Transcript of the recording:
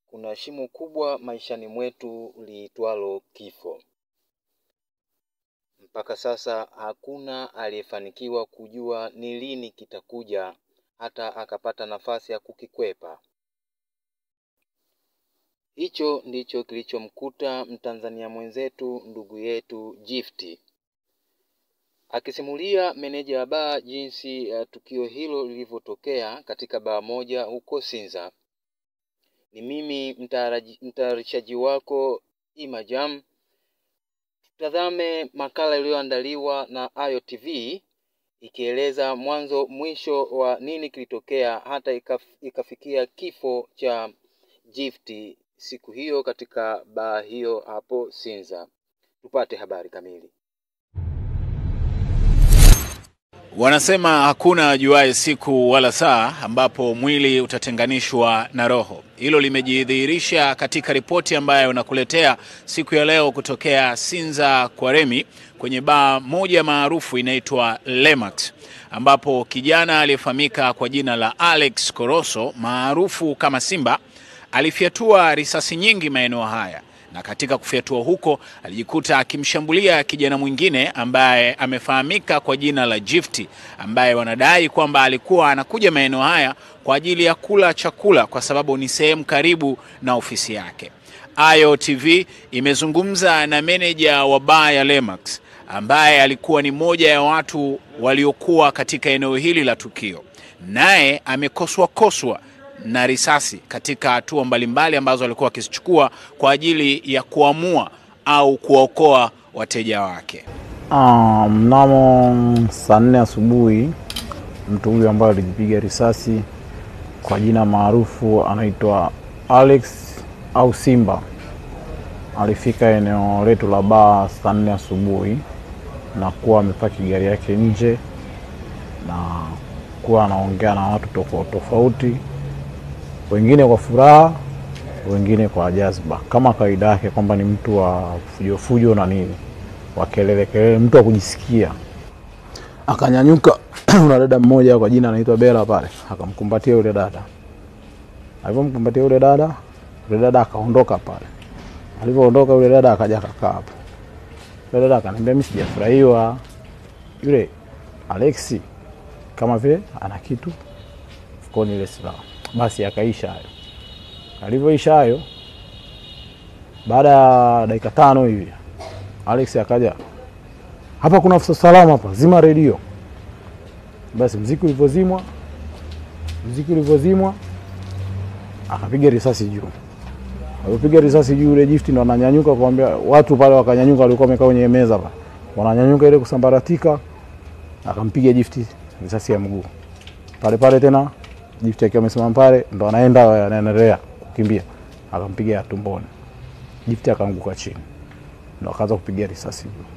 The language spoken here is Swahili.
kuna shimo kubwa maishani mwetu liitwalo kifo. Mpaka sasa hakuna aliyefanikiwa kujua ni lini kitakuja hata akapata nafasi ya kukikwepa. Hicho ndicho kilichomkuta Mtanzania mwenzetu ndugu yetu Gift. Akisimulia meneja wa baa jinsi ya tukio hilo lilivyotokea katika baa moja huko Sinza. Ni mimi mtayaraji- mtayarishaji wako Imajam. Tutazame makala iliyoandaliwa na Ayo TV ikieleza mwanzo mwisho wa nini kilitokea hata ikaf, ikafikia kifo cha Gift siku hiyo katika baa hiyo hapo Sinza. Tupate habari kamili. Wanasema hakuna ajuaye siku wala saa ambapo mwili utatenganishwa na roho. Hilo limejidhihirisha katika ripoti ambayo nakuletea siku ya leo kutokea Sinza Kwaremi kwenye baa moja maarufu inaitwa Lemax, ambapo kijana aliyefahamika kwa jina la Alex Koroso maarufu kama Simba alifyatua risasi nyingi maeneo haya na katika kufyatua huko alijikuta akimshambulia kijana mwingine ambaye amefahamika kwa jina la Gift, ambaye wanadai kwamba alikuwa anakuja maeneo haya kwa ajili ya kula chakula kwa sababu ni sehemu karibu na ofisi yake. Ayo TV imezungumza na meneja wa baa ya Lemax ambaye alikuwa ni moja ya watu waliokuwa katika eneo hili la tukio, naye amekoswa koswa na risasi katika hatua mbalimbali ambazo alikuwa akizichukua kwa ajili ya kuamua au kuwaokoa wateja wake. Ah, mnamo saa nne asubuhi mtu huyu ambaye alijipiga risasi kwa jina maarufu anaitwa Alex au Simba alifika eneo letu la baa saa nne asubuhi na kuwa amepaki gari yake nje na kuwa anaongea na watu tofauti tofauti, wengine kwa furaha, wengine kwa jazba, kama kawaida yake kwamba ni mtu wa fujo fujo na nini, wa kelele kelele, mtu wa kujisikia. Akanyanyuka na dada mmoja kwa jina anaitwa Bela pale, akamkumbatia yule dada. Alivyomkumbatia yule dada, yule dada akaondoka pale. Alivyoondoka yule dada akaja akakaa hapo. Yule dada akaniambia mimi sijafurahiwa. Yule Alexi kama vile ana kitu mfukoni ile silaha. Basi akaisha hayo. Alivyoisha hayo, baada ya dakika tano hivi Alex akaja, hapa kuna afisa usalama hapa, zima redio. Basi mziki ulivyozimwa, mziki ulivyozimwa, akapiga risasi juu. Alipopiga risasi juu, yule Gift ndo ananyanyuka kuambia watu pale, wakanyanyuka, walikuwa wamekaa kwenye meza pale, wananyanyuka ile kusambaratika, akampiga Gift risasi ya mguu pale pale tena. Gift akiwa amesimama pale, ndo anaenda anaendelea kukimbia, akampiga ya tumboni. Gift akaanguka chini, ndo akaanza kupiga risasi juu.